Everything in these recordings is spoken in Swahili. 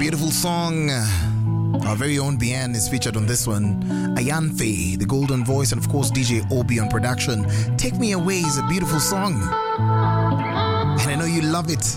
beautiful song. Our very own Bien is featured on this one. Ayanfe, the golden voice, and of course DJ Obi on production. Take Me Away is a beautiful song. And I know you love it.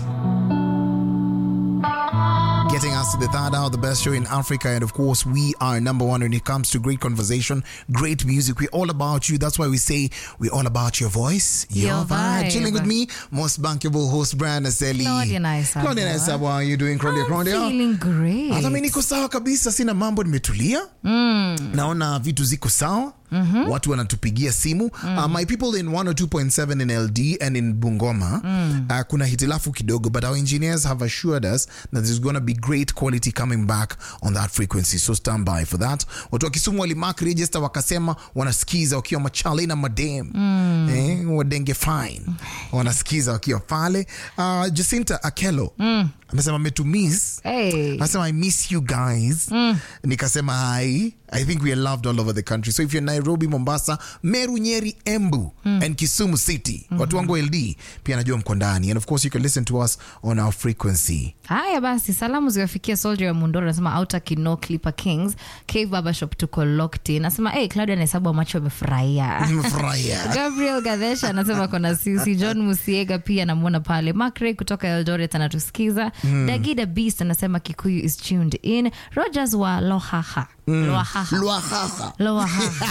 Getting us to the third hour, the best show in Africa. And of course, we are number one when it comes to great conversation, great music. We're all about you. That's why we say we're all about your voice, your, Your vibe. vibe. Chilling with me, most bankable host, Brian Aseli. Claudia Naisabwa. Claudia Naisabwa, how are you doing? Claudia, I'm Claudia. feeling great. hata mi niko sawa kabisa sina mambo nimetulia mm. naona vitu ziko sawa Mm-hmm. watu wanatupigia simu mm. uh, my people in 102.7 in ld and in bungoma mm. uh, kuna hitilafu kidogo but our engineers have assured us that there's going to be great quality coming back on that frequency so stand by for that watu wa kisumu walimark register wakasema wanasikiza wakiwa machale na madem mm. eh, wadenge fine wanasikiza wakiwa pale uh, jacinta akelo mm. amesema metumis Hey. Nasema I miss you guys. Nikasema hi. I think we are loved all over the country. So if you're Nairobi, Mombasa, Meru, Nyeri, Embu and Kisumu City, watu wangu LD pia najua mko ndani. And of course you can listen to us on our frequency. haya basi salamu ziwafikia soldier ya mundoro anasema outer kino clipper kings cave barbershop tuko locked in anasema hey, claudia anahesabu macho amefurahia Nimefurahia. gabriel gadesha anasema kona sisi john musiega pia anamwona pale macray kutoka eldoret anatusikiza dagida beast anasema kikuyu is tuned in rogers wa lohaha lohaha Lwahaha. lohaha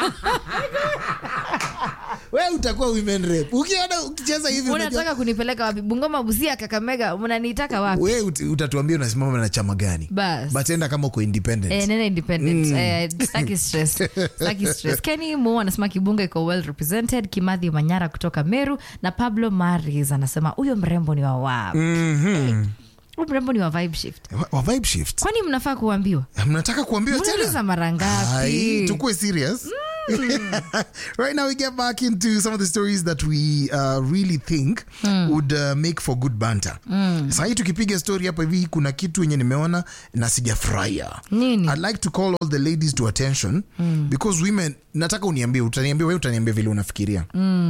Wewe utakuwa women rep. Ukiona ukicheza hivi unajua- unataka kunipeleka wapi bungoma busia kakamega mnanitaka wapi wewe ut- utatuambia unasimama na chama gani. Bas. But enda kama uko independent. Eh, nene independent eh, staki stress staki stress kenny mo anasema kibunga iko well represented kimadhi manyara kutoka meru na pablo maris anasema huyo mrembo ni wa wa Mhm. huyo mrembo ni wa vibe shift Wa- wa vibe shift. kwani mnafaa kuambiwa mnataka kuambiwa mnauliza tena mara Ai, ngapi tukue serious right now we get back into some of the stories that we uh, really think would uh, make for good banter sahii tukipiga story hapa hivi kuna kitu yenye nimeona na sijafurahia Nini? i'd like to call all the ladies to attention because women nataka uniambie utaniambia wewe utaniambia vile unafikiria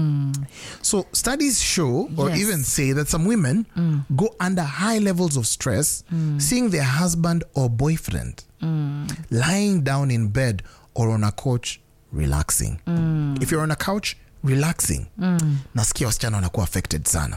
so studies show or Yes. even say that some women go under high levels of stress seeing their husband or boyfriend lying down in bed or on a couch relaxing if you're on a couch relaxing nasikia wasichana wanakuwa affected sana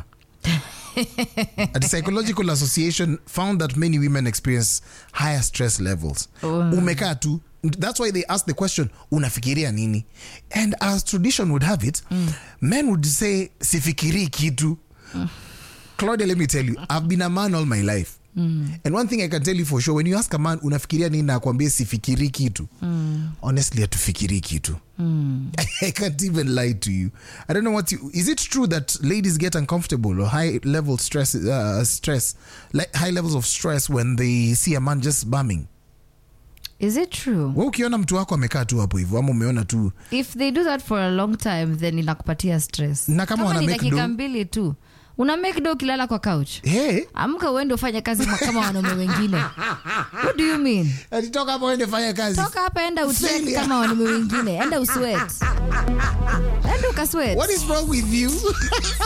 a psychological association found that many women experience higher stress levels umekaa tu that's why they ask the question unafikiria nini and as tradition would have it men would say sifikirii kitu Claudia, let me tell you, I've been a man all my life. And one thing I can tell you for sure, when you ask a man, unafikiria nini na akwambie sifikiri kitu. Honestly, hatufikiri kitu. I can't even lie to you. I don't know what you, is it true that ladies get uncomfortable or high level stress, uh, stress, like high levels of stress when they see a man just bumming? is it true Wewe ukiona mtu wako amekaa tu hapo hivyo ama umeona tu if they do that for a long time then inakupatia stress Na kama wana ni make dakika do- mbili tu una make do ukilala kwa couch hey, amka uende ufanye kazi ma- kama wanaume wengine what do you mean alitoka hapo ende fanya kazi. toka hapa enda uswet Failure. kama wanaume wengine enda uswet enda ukaswet What is wrong with you?